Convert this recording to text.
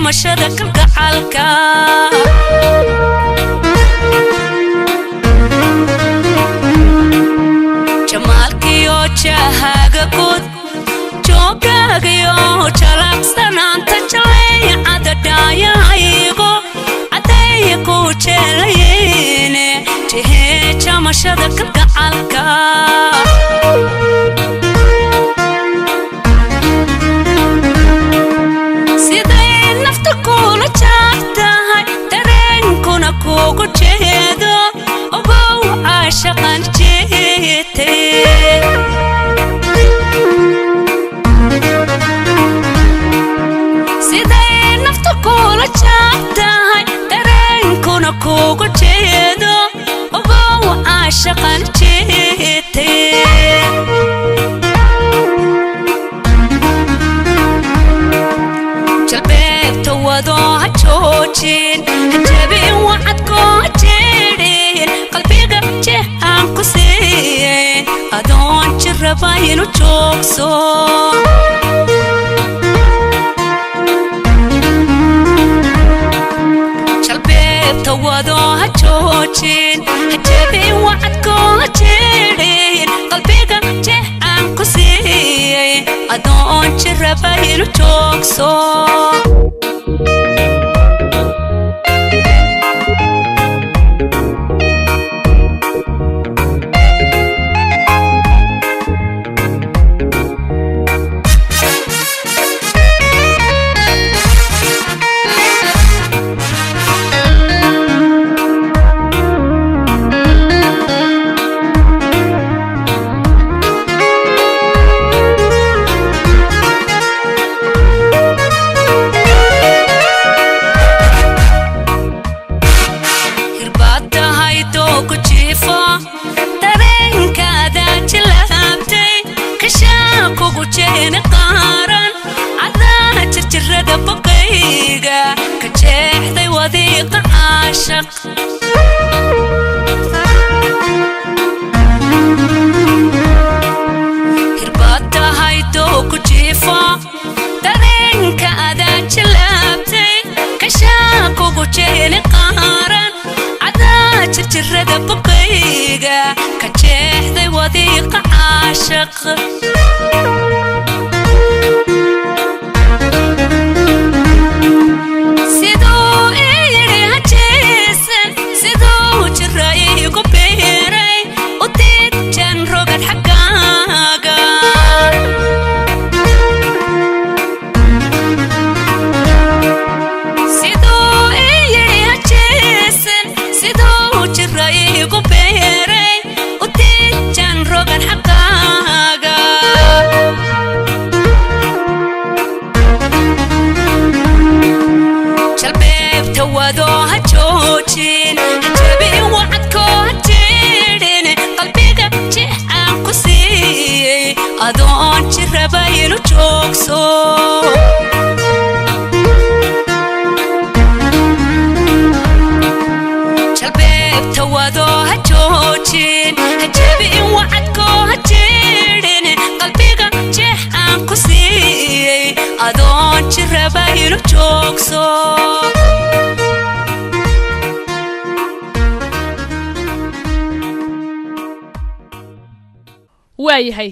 jamashada kalgacalka jamaalkiyo jahaaga gud jooggaagayo jalaqsanaanta jaleecada dhaayahaygo caddeeya ku jeelayeene jehee jamashada kalgacalka siday nafta kula jaartahay dareenkuna kugu jeedo ogow caashaqan jeete siday nafta kula jaartahay dareenkuna kugu jeedo ogow caashaqan jeete jalbeebta wadoo ha joojin hajabin wacadkoo ha jeedhin qalbiga jehaan ku siiyen adoon jirraba inu joogso jalbeebta wadoo ha joojin hajabin wacadkoo ha jeedhin qalbiga jehaan ku siiyen adoon jirraba inu joogso hirbaad tahay doogu jiifo dareenkaada jilaabtay kashaa kugu jeeni qaaran cadaa jirjirada bogayga ka jeexday wadiiqa caashaq hirbaad tahay doogu jiifo dareenkaada jilaabtay kashaa kugu jeeni qaaran cadaa jirjirada bogayga ka jeexday wadiiqa caashaq siduu ii yidhi hajeesan siduu jira iigu biiray u diidjan rogad xaggaaga siduu ii yidhi hajeesan siduu jira iigu beeray u diidjan rogan xaggaaga jalbeebta wadoo ha joojin hajabin wacadkoo ha jeedhin qalbiga jeexaan ku siiyey adoon jirraba inu joogso jalbeebta wadoo ha joojin hajabin wacadkoo ha jeedhin qalbiga jeexaan ku siiyey adoon jirraba inu joogso waayahay